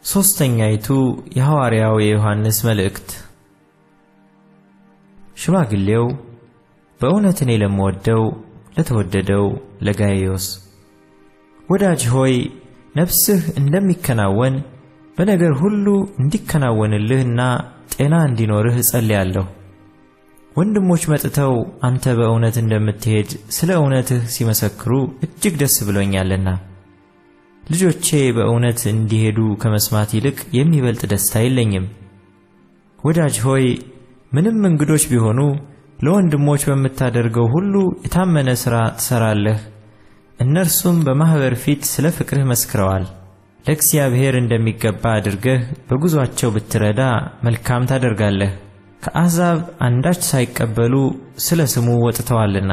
ሦስተኛይቱ የሐዋርያው የዮሐንስ መልእክት። ሽማግሌው በእውነት እኔ ለምወደው ለተወደደው ለጋይዮስ ወዳጅ ሆይ ነፍስህ እንደሚከናወን በነገር ሁሉ እንዲከናወንልህና ጤና እንዲኖርህ እጸልያለሁ። ወንድሞች መጥተው አንተ በእውነት እንደምትሄድ ስለ እውነትህ ሲመሰክሩ እጅግ ደስ ብሎኛልና ልጆቼ በእውነት እንዲሄዱ ከመስማት ይልቅ የሚበልጥ ደስታ የለኝም። ወዳጅ ሆይ ምንም እንግዶች ቢሆኑ ለወንድሞች በምታደርገው ሁሉ የታመነ ሥራ ትሠራለህ። እነርሱም በማኅበር ፊት ስለ ፍቅርህ መስክረዋል። ለእግዚአብሔር እንደሚገባ አድርገህ በጉዞአቸው ብትረዳ መልካም ታደርጋለህ። ከአሕዛብ አንዳች ሳይቀበሉ ስለ ስሙ ወጥተዋልና።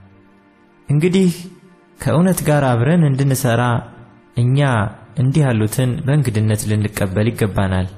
እንግዲህ ከእውነት ጋር አብረን እንድንሠራ እኛ እንዲህ ያሉትን በእንግድነት ልንቀበል ይገባናል።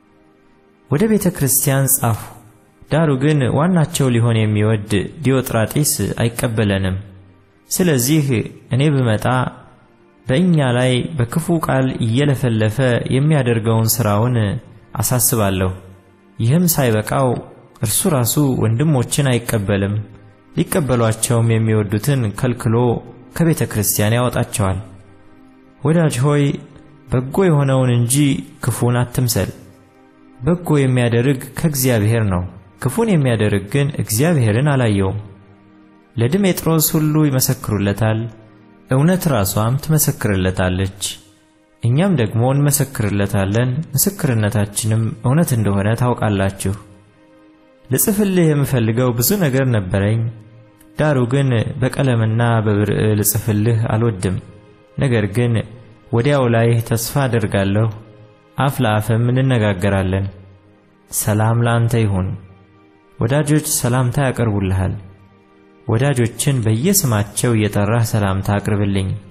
ወደ ቤተ ክርስቲያን ጻፉ። ዳሩ ግን ዋናቸው ሊሆን የሚወድ ዲዮጥራጢስ አይቀበለንም። ስለዚህ እኔ ብመጣ በእኛ ላይ በክፉ ቃል እየለፈለፈ የሚያደርገውን ሥራውን አሳስባለሁ። ይህም ሳይበቃው እርሱ ራሱ ወንድሞችን አይቀበልም፣ ሊቀበሏቸውም የሚወዱትን ከልክሎ ከቤተ ክርስቲያን ያወጣቸዋል። ወዳጅ ሆይ በጎ የሆነውን እንጂ ክፉን አትምሰል። በጎ የሚያደርግ ከእግዚአብሔር ነው፣ ክፉን የሚያደርግ ግን እግዚአብሔርን አላየውም። ለድሜጥሮስ ሁሉ ይመሰክሩለታል፣ እውነት ራሷም ትመሰክርለታለች። እኛም ደግሞ እንመሰክርለታለን፣ ምስክርነታችንም እውነት እንደሆነ ታውቃላችሁ። ልጽፍልህ የምፈልገው ብዙ ነገር ነበረኝ፣ ዳሩ ግን በቀለምና በብርዕ ልጽፍልህ አልወድም። ነገር ግን ወዲያው ላይ ተስፋ አደርጋለሁ፣ አፍ ለአፍም እንነጋገራለን። ሰላም ለአንተ ይሁን። ወዳጆች ሰላምታ ያቀርቡልሃል። ወዳጆችን በየስማቸው እየጠራህ ሰላምታ አቅርብልኝ።